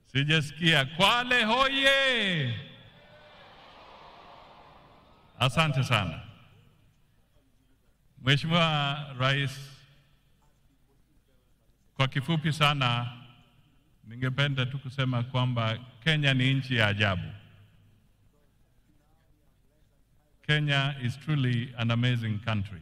Sijasikia. Kwale hoye! Asante sana Mheshimiwa Rais, kwa kifupi sana, ningependa tu kusema kwamba Kenya ni nchi ya ajabu. Kenya is truly an amazing country.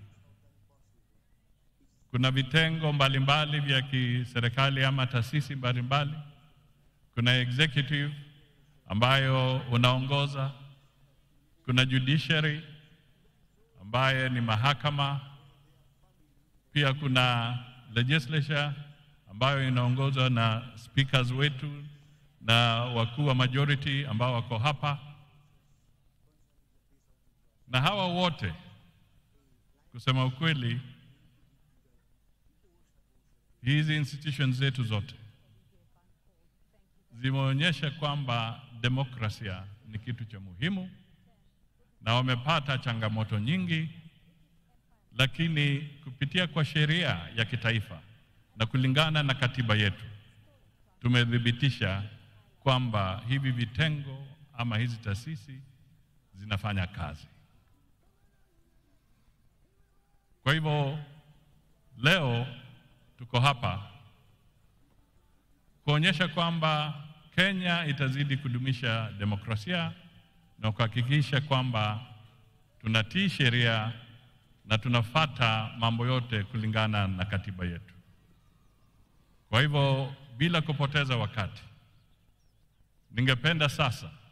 Kuna vitengo mbalimbali vya kiserikali ama taasisi mbalimbali. Kuna executive ambayo unaongoza, kuna judiciary ambaye ni mahakama, pia kuna legislature ambayo inaongozwa na speakers wetu na wakuu wa majority ambao wako hapa, na hawa wote kusema ukweli, hizi institutions zetu zote zimeonyesha kwamba demokrasia ni kitu cha muhimu, na wamepata changamoto nyingi, lakini kupitia kwa sheria ya kitaifa na kulingana na katiba yetu tumethibitisha kwamba hivi vitengo ama hizi taasisi zinafanya kazi. Kwa hivyo leo tuko hapa kuonyesha kwamba Kenya itazidi kudumisha demokrasia na kuhakikisha kwamba tunatii sheria na tunafata mambo yote kulingana na katiba yetu. Kwa hivyo bila kupoteza wakati, ningependa sasa